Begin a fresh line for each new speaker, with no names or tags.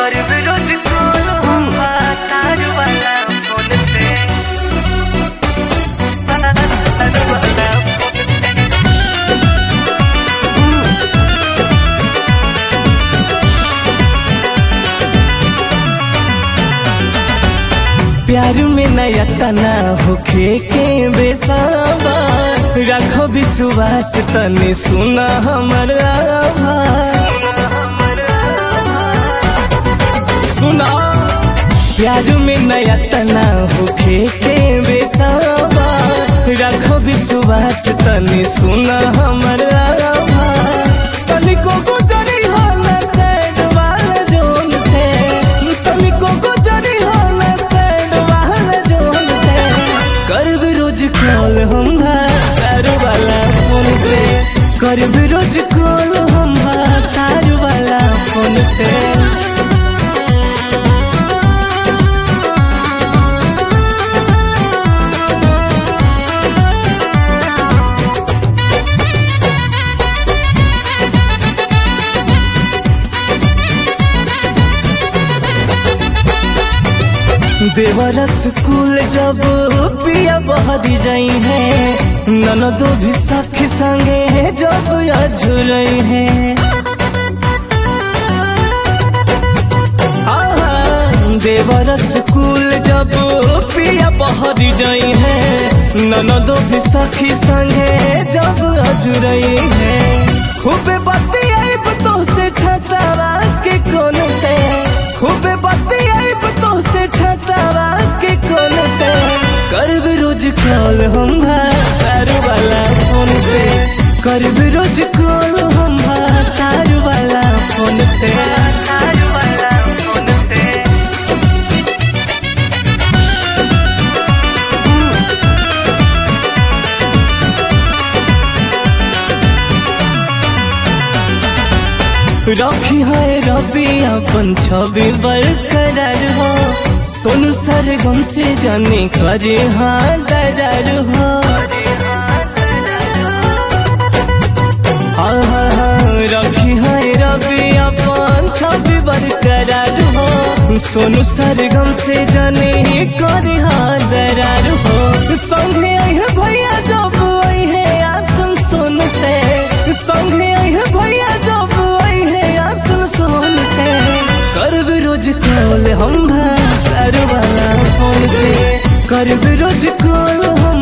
करब रोज कॉल हम तार वाला फोन से तार वाला फोन से
प्यार में नया तना होखे के बेसाबा रखो विश्वास तने सुना हमर आवाज सुना प्यार में नया तना होखे के बेसाबा रखो विश्वास तने सुना हमर आवाज तनिको गुजरी हो न सैड वाला जोन से तनिको गुजरी हो न सैड वाला जोन से करब रोज कॉल हम तार वाला फोन से करब रोज कॉल हम तार वाला फोन से देवर स्कूल जब पिया बहरी जाई है ननदो भी सखी संगे जब अझुरई है आहा, देवर स्कूल जब पिया बहरी जाई है ननदो भी सखी संगे जब अझुरई है खूबे बतियाई तो से छतरा के कोन से खूबे बतियाई तो से छतरा के कोन से करब रोज कॉल हम तार वाला फोन से करब रोज कॉल हम तार वाला फोन से
तार वाला फोन से
रखी है रबी अपन छवि बरकरार हो सोनू सरगम से जाने करे हाँ दरार हो हाँ हाँ हाँ रखी है रबी अपन छवि बरकरार हो सोनू सरगम से जाने करे हाँ दरार हो संगे आई है भैया जब आई है आसन सोन से संगे आई है भैया जब आई है आसन सोन से करब रोज कॉल हम तार वाला फोन से करब रोज कॉल हम